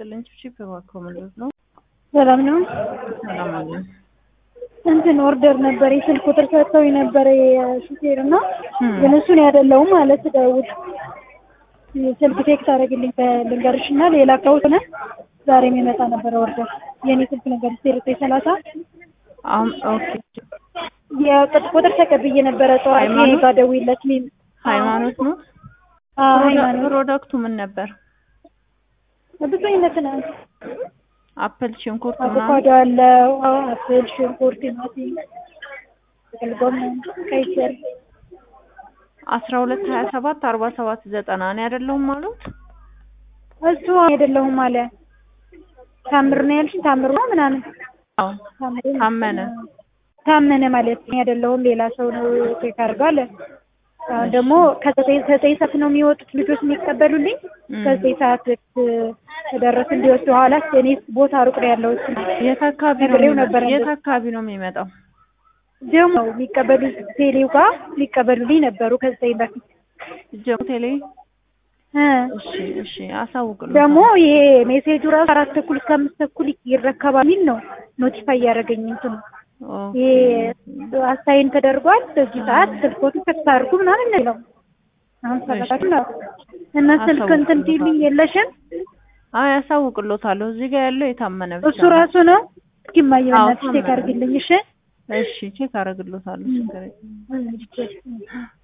ይስጥልኝ። ቺፕ እባክዎ ምንድን ነው? ሰላም ነው። ሰላም አለ። እንትን ኦርደር ነበር የስልክ ቁጥር ሰጥተው የነበረ የሹፌር እና እም። ግን እሱን ያደለውም ማለት ደውል ስልክ ቴክስት አደረግልኝ ልንገርሽ እና ሌላ ከሆነ ዛሬ የሚመጣ ነበረ ኦርደር የእኔ ስልክ ነገር ዜሮ ዘጠኝ ሰላሳ አሁን ኦኬ። የቅጥ ቁጥር ተቀብዬ ነበረ ጠዋት ሃይማኖት? ጋር ደውይለት ሚም ሃይማኖት ነው። አዎ ፕሮዳ- ሃይማኖት ፕሮዳክቱ ምን ነበር? ብዙ አይነት ነው አፕል፣ ሽንኩርት ምናምን። አቮካዶ አለው አዎ አፕል ሽንኩርት ቲማቲም ጥቅል ጎመን ቀይ ስር አስራ ሁለት ሀያ ሰባት አርባ ሰባት ዘጠና እኔ አይደለሁም አሉት። እሱ አይደለሁም አለ ታምር ነው ያልሽኝ ታምር ነው ምናምን አዎ ታምር ታመነ። ታመነ ማለት ነው አይደለሁም ሌላ ሰው ነው ቼክ አድርገው አለ አሁን ደግሞ ከዘጠኝ ዘጠኝ ሰዓት ነው የሚወጡት ልጆች የሚቀበሉልኝ እም። ከዘጠኝ ሰዓት ተደረስ እንዲወስዱ ኋላ እኔ ቦታ ሩቅ ነው ያለው እሱ የት አካባቢ ነው ነግሬው የሚመ- ነበረ የት አካባቢ ነው የሚመጣው? ደግሞ የሚቀበሉ ቴሌው ጋር የሚቀበሉልኝ ነበሩ ከዘጠኝ በፊት ጀሞ ቴሌ። እ እሺ እሺ፣ አሳውቅልኝ። ደግሞ ይሄ ሜሴጁ ራሱ አራት ተኩል እስከ አምስት ተኩል ይረከባል የሚል ነው ኖቲፋይ እያደረገኝ እንትኑ ይሄ አሳይን ተደርጓል በዚህ ሰዓት ስልኮቹ ተክስ አድርጉ ምናምን ነው የሚለው አሁን ሰራችሁ ነው እና ስልክ እንትን ፊልም የለሽም አይ አሳውቅሎታለሁ። እዚህ ጋር ያለው የታመነ ብቻ እሱ ራሱ ነው እስኪ እማዬ አዎ፣ በእናትሽ ቼክ ታመነ። አድርጊልኝ እሺ እሺ ቼክ አደርግሎታለሁ። ችግር የለም። እሺ